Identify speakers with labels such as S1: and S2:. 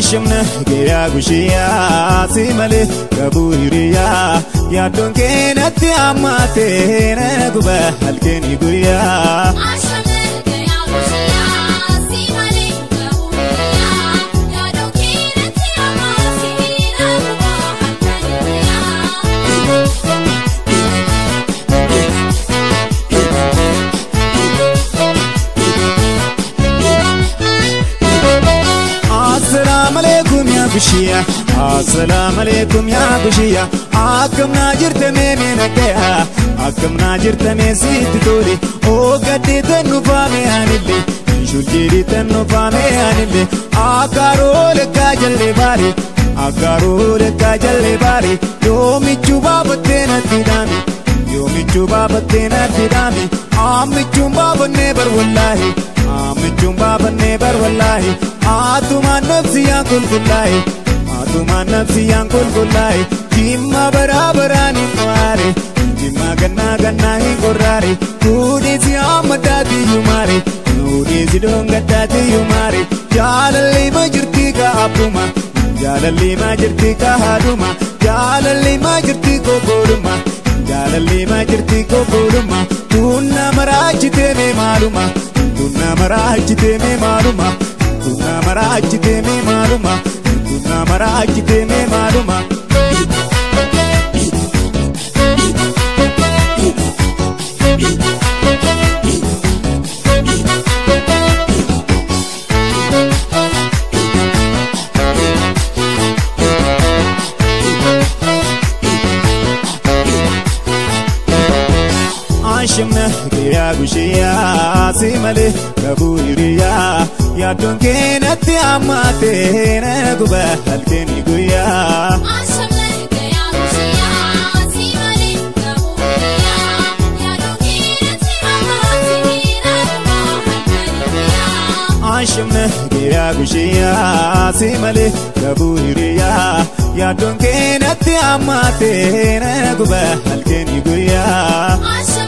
S1: Ashimna guyyaa guyyaa si malee qabu hiriyaa yaaddoon keenatti hammaatee na guba halkanii guyyaa. Assalaamu alaikum yaa gushiyaa Assalaamu alaikum yaa gushiyaa Akkam naa jirta mee mee nagaya Akkam naa jirta mee sitti tole Oo gaddee tannu faame anillee Shuljeeri tannu faame anillee Akkaaroo lekkaa jallee baare Akkaaroo lekkaa jallee baare Yoomichuu baafattee natti dhaame Yoomichuu baafattee natti dhaame Aamichuun baafannee bar wallaahi Aamichuun baafannee bar wallaahi Atumaan nafsiyaan qulqullaa'e Atumaan nafsiyaan qulqullaa'e Jimma baraa baraan hin waare Jimma gannaa gannaa hin qorraare Kuudheesi amma daatiyyuu maare Kuudheesi doongaddaatiyyuu maare Jaalalli ma jirti ka abbuma Jaalalli ma jirti ka haadhuma Jaalalli ma jirti kokoodhuma Jaalalli ma jirti kokoodhuma Tunna maraachitee mee maaluma Tunna maraachitee mee maaluma Tunna maraachitee mee maaluma Tunna maraachitee mee maaluma Ashimna guyyaa guyyaa si malee qabu hiriyaa yaaddoon keenatti hammaatee na guba halkanii guyyaa. Ashimna guyyaa guyyaa si malee qabu hiriyaa yaaddoon keenatti hammaatee na guba halkanii guyyaa.